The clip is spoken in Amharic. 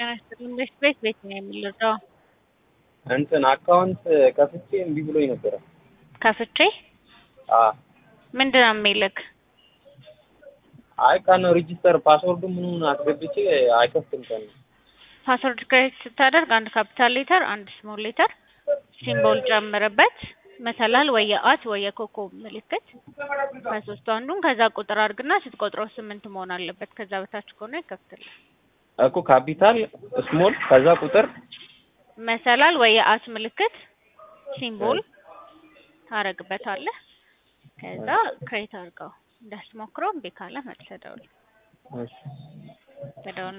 ጤና ይስጥልኝ። ቤት ቤት ቤት ነው የምልረዳው እንትን አካውንት ከፍቼ እምቢ ብሎኝ ነበረ። ከፍቼ አ ምንድን ነው የሚልክ? አይ ቀን ሬጂስተር ፓስወርዱ ምኑን አስገብቼ አይከፍትም ቀን ፓስወርድ ክሬት ስታደርግ አንድ ካፒታል ሌተር፣ አንድ ስሞል ሌተር ሲምቦል ጨምርበት፣ መሰላል ወይ የአት ወይ የኮከብ ምልክት ከሶስቱ አንዱን ከዛ ቁጥር አድርግና ስትቆጥረው ስምንት መሆን አለበት። ከዛ በታች ከሆነ ይከፍትልህ። እኮ ካፒታል ስሞል ከዛ ቁጥር መሰላል ወይ የአት ምልክት ሲምቦል ታረግበታለህ። ከዛ ክሬት አድርገው እንዳትሞክረው እምቢ ካለ መልሰህ ደውል። እሺ ተደውል